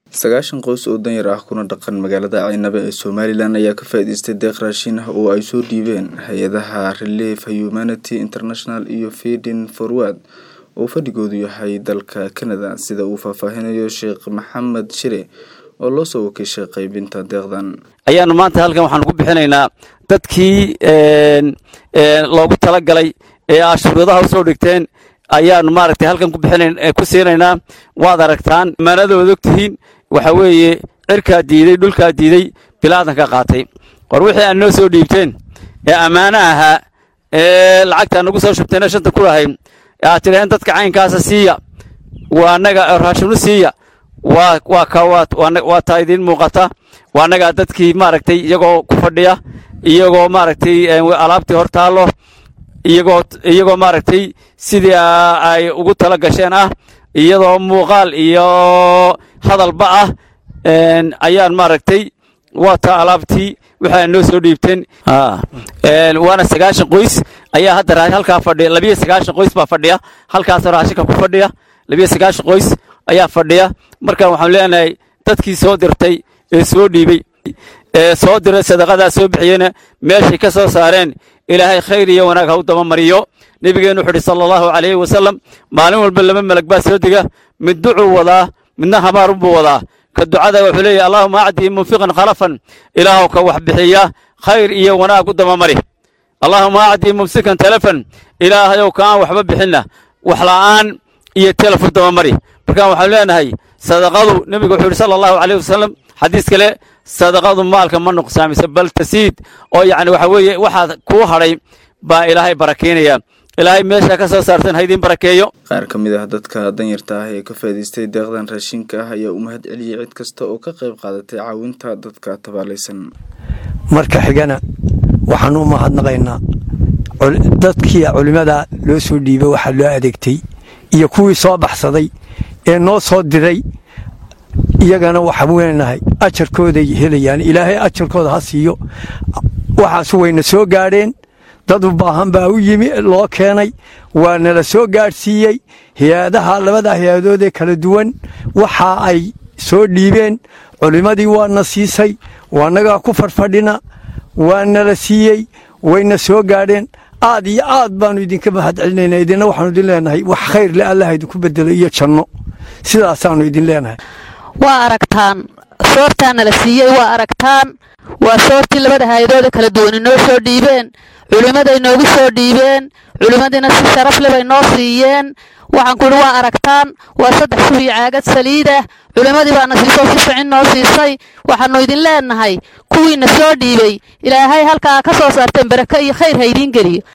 sagaashan qoys oo danyar ah kuna dhaqan magaalada caynabe ee somalilan ayaa ka faa-iideystay deeq raashin ah oo ay soo dhiibeen hay-adaha relief humanity international iyo feeding forward oo fadhigoodu yahay dalka canada sida uu faahfaahinayo sheekh maxamed shire oo loo soo wakiishay qaybinta deeqdan ayaanu maanta halkan waxaanu ku bixinaynaa dadkii loogu talagalay ee ashuuradaha usoo dhigteen ayaanu maaragtay halkan ku siinaynaa waad aragtaan amaanadooda ogtihiin waxa weeye cirkaa diiday dhulkaa diiday bilaadanka qaatay war wixii aad noo soo dhiibteen ee ammaano ahaa ee lacagtaa nagu soo shubteena shanta ku lahayd aad tidhaheen dadka caynkaasa siiya waa annaga raashinu siiya waa taa idiin muuqata waa annagaa dadkii maaragtay iyagoo ku fadhiya iyagoo maaragtay alaabtii hor taallo iyagoo iyagoo maaragtay sidii ay ugu tala gasheen ah iyadoo muuqaal iyo hadalba ah ayaan maaragtay waa taa alaabtii waxaa noo soo dhiibteen waana sagaashan qoys ayaa hadda halkaa fadhiya labiyo sagaashan qoys baa fadhiya halkaas raashinka ku fadhiya labiyo sagaashan qoys ayaa fadhiya markaan waxaan leenahay dadkii soo dirtay ee soo dhiibey ee soo diray sadaqadaa soo bixiyeyna meeshay ka soo saareen ilaahay khayr iyo wanaag ha u dabamariyo nebigeennu wuxu uhi sala allahu calayhi wasalam maalin walba laba melag baa soo dega mid ducuu wadaa midna hamaarunbuu wadaa ka ducada wuxuu leeyahy allahuma acdii munfiqan khalafan ilaahow ka wax bixiya khayr iyo wanaag u dabamari allahuma acdii mumsikan telefon ilaahayow ka aan waxba bixinna wax la'aan iyo telef u dabamari markaan waxaanu leenahay sadaqadu nebigu wuxuu yidhi sala allahu calayh wasalam xadiis kale sadaqadu maalka ma nuqsaamiso bal tasiid oo yacni waxa weeye waxaad kuu hadhay baa ilaahay barakeynaya ilaahay meeshaa ka soo saartan ha idiin barakeeyo qaar ka mid ah dadka danyarta ah ee ka faa'iidaystay deeqdan raashinka ah ayaa u mahad celiyey cid kasta oo ka qayb qaadatay caawinta dadka tabaalaysan marka xigana waxaan u mahadnaqaynaa dadkii culimmada loo soo dhiibay waxaa loo adeegtay iyo kuwii soo baxsaday ee noo soo diray iyagana waxaan weenahay ajarkooday helayaan ilaahay ajarkooda ha siiyo waxaas wayna soo gaadheen dad u baahan baa u yimi loo keenay waa nala soo gaadhsiiyey hay-adaha labada hay-adoodee kala duwan waxa ay soo dhiibeen culimmadii waana siisay waanagaa ku farfadhina waa nala siiyey wayna soo gaadheen aad iyo aad baanu idinka mahad celinaynaa idinna waxaanu idin leenahay wax khayr le allah idinku bedelo iyo janno sidaasaanu idin leenahay waa aragtaan soortaana la siiyey waa aragtaan waa soortii labada hay-adooda kala duwan inoo soo dhiibeen culimmaday noogu soo dhiibeen culimmadiina si sharaf le bay noo siiyeen waxaan ku idhi waa aragtaan waa saddex sub iyo caagad saliidah culimmadii baana siisoo si ficin noo siisay waxaannu idin leenahay kuwiina soo dhiibey ilaahay halkaa ka soo saarteen barako iyo khayr ha idiin geliyo